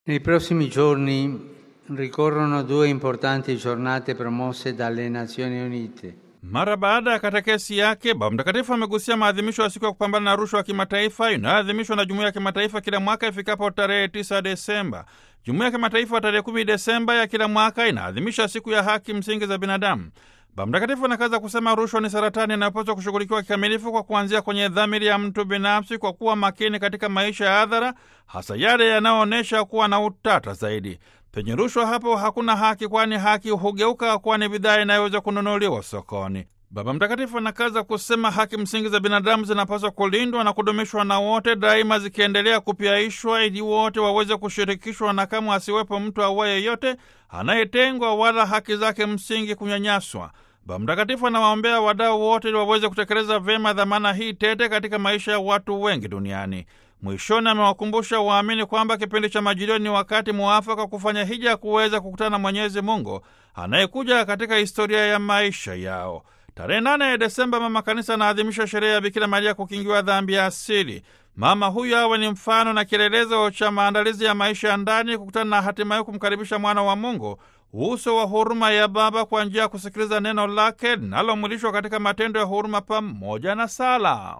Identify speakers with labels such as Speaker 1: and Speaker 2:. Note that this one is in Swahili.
Speaker 1: Nei prossimi giorni ricorrono due importanti giornate promosse dalle Nazioni Unite.
Speaker 2: Mara baada ya katekesi yake, Baba Mtakatifu amegusia maadhimisho ya siku ya kupambana na rushwa ya kimataifa inayoadhimishwa na jumuiya ya kimataifa kila mwaka ifikapo tarehe 9 Desemba. Jumuiya ya kimataifa tarehe 10 Desemba ya kila mwaka inaadhimisha siku ya haki msingi za binadamu. Baba Mtakatifu anakaza kusema rushwa ni saratani inayopaswa kushughulikiwa kikamilifu kwa kuanzia kwenye dhamiri ya mtu binafsi, kwa kuwa makini katika maisha ya hadhara, hasa yale yanayoonyesha kuwa na utata zaidi. Penye rushwa, hapo hakuna haki, kwani haki hugeuka kuwa ni bidhaa inayoweza kununuliwa sokoni. Baba Mtakatifu anakaza kusema haki msingi za binadamu zinapaswa kulindwa na kudumishwa na wote daima, zikiendelea kupyaishwa ili wote waweze kushirikishwa na kamwe asiwepo mtu awaye yeyote anayetengwa wala haki zake msingi kunyanyaswa. Baba Mtakatifu anawaombea wadau wote ili waweze kutekeleza vyema dhamana hii tete katika maisha ya watu wengi duniani. Mwishoni amewakumbusha waamini kwamba kipindi cha Majilio ni wakati muafaka kufanya hija kuweza kukutana na Mwenyezi Mungu anayekuja katika historia ya maisha yao. Tarehe nane ya Desemba, Mama Kanisa anaadhimisha sherehe ya Bikira Maria kukingiwa dhambi ya asili. Mama huyu awe ni mfano na kielelezo cha maandalizi ya maisha ya ndani, kukutana na hatimaye kumkaribisha mwana wa Mungu, uso wa huruma ya Baba, kwa njia ya kusikiliza neno lake linalomwilishwa katika matendo ya huruma pamoja na sala.